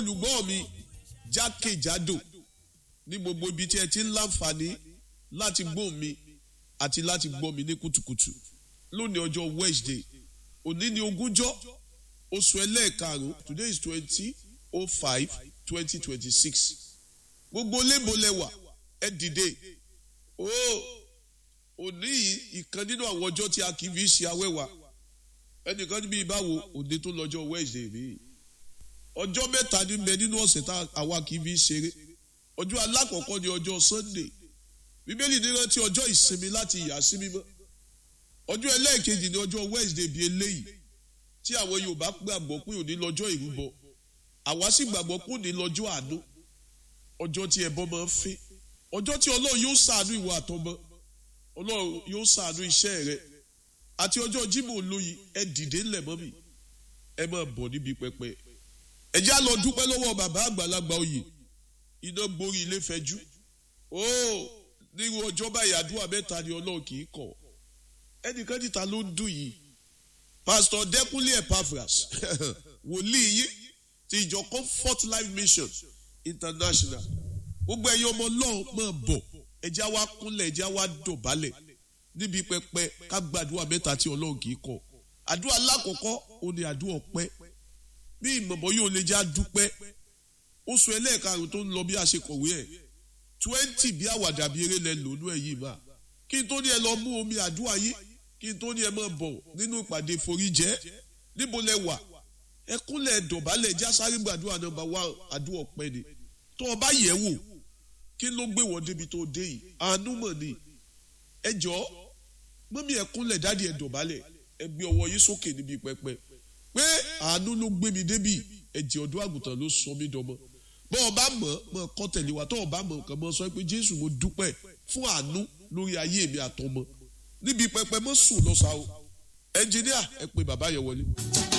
olùgbọ́ mi jákèjádò ní gbogbo ibi tí ẹ ti ń láǹfààní láti gbọ́ mi àti láti gbọ́ mi ní kùtùkùtù lónìí ọjọ́ Wednesday òní ni ogúnjọ́ oṣù ẹlẹ́ẹ̀karùn-ún today is twenty oh five twenty twenty six gbogbo lébòlẹ́wà ẹ dìde ooo òní yìí ìkan nínú àwọn ọjọ́ tí a kì í fi ṣe awẹ́wà ẹnìkan níbi ìbáwo òde tó lọ́jọ́ Wednesday mi ọjọ́ mẹ́ta ní bẹ nínú ọ̀sẹ̀ tá àwa kì í fi ṣeré ọjọ́ alákọ̀ọ́kọ́ ni ọjọ́ Sunday bíbélì ní rántí ọjọ́ ìsinmi láti yà sí mímọ́ ọjọ́ ẹlẹ́ẹ̀kejì ni ọjọ́ Wednesday bíi eléyìí tí àwọn Yorùbá gbàgbọ́ pé òní lọ́jọ́ ìrúbọ àwa sì gbàgbọ́ pé òní lọ́jọ́ àánú ọjọ́ tí ẹbọ máa ń fín ọjọ́ tí Ọlọ́run yóò ṣàánú ìwà àtọmọ Ọlọ́run yóò ṣàánú iṣẹ́ rẹ àti ọjọ́ Jímọ̀ olóyin ẹ dìde ńlẹ̀ mọ́ mi ẹ máa bọ̀ níbi pẹpẹ ẹ já lọ dúpẹ́ lọ́wọ́ bàbá àgbàlagbà oyè iná gborí ilé fẹjú ó nírú ọjọ́ báyìí àdúrà mẹ́ta ni Ọlọ́run kì í kọ̀ ẹnìkan níta ló ń dùn yìí pásítọ̀ Dẹ́kúnlé Epaphras wòlíì yìí ti ìjọ Comfort Life Mission International gbogbo ẹ̀yin ọmọ Ọlọ́run máa bọ̀ ẹjá wa kúnlẹ̀ ẹjá wa dọ̀bálẹ̀ níbi pẹpẹ ká gbàdúrà mẹ́ta tí Ọlọ́run kì í kọ̀ àdúrà lákọ̀ọ́kọ́ òun ni àdúrà ọpẹ́ bí ìmọ̀bọ̀ yóò lè já dúpẹ́ oṣù ẹlẹ́ẹ̀karùn tó ń lọ bí a ṣe kọ̀wé ẹ̀ twenty bí àwàdà bí eré lẹ lòlú ẹ̀ yìí máa kí n tó ní ẹ lọ mú omi àdúrà yìí kí n tó ní ẹ máa bọ̀ nínú ìpàdé foríjẹ́ níbo lẹ wà ẹ kúnlẹ̀ dọ̀bálẹ̀ já sáré gbàdúrà nọ́mbà wá àdúrà ọpẹ́ ni tó o bá yẹ̀ wò kí ló gbé wọ́n débi tó dé yìí àánú mọ̀ ni ẹ jọ mọ́mí ẹ kúnlẹ̀ dáàdi ẹ dọ̀bálẹ̀ ẹ gbé ọwọ́ yín sókè níbi pẹpẹ pé àánú ló gbé mi débi ẹ̀jẹ̀ ọ̀dọ́ àgùntàn ló sọ mí dọmọ bọ́ ọ bá mọ̀ mọ̀ kọ́ tẹ̀lé wa tó o bá mọ̀ kàn mọ́ sọ pé Jésù mo dúpẹ́ fún àánú lórí ayé mi àtọmọ níbi pẹpẹ mọ́ sùn lọ́sàá o ẹnjìníà ẹ pé bàbá yẹn wọlé.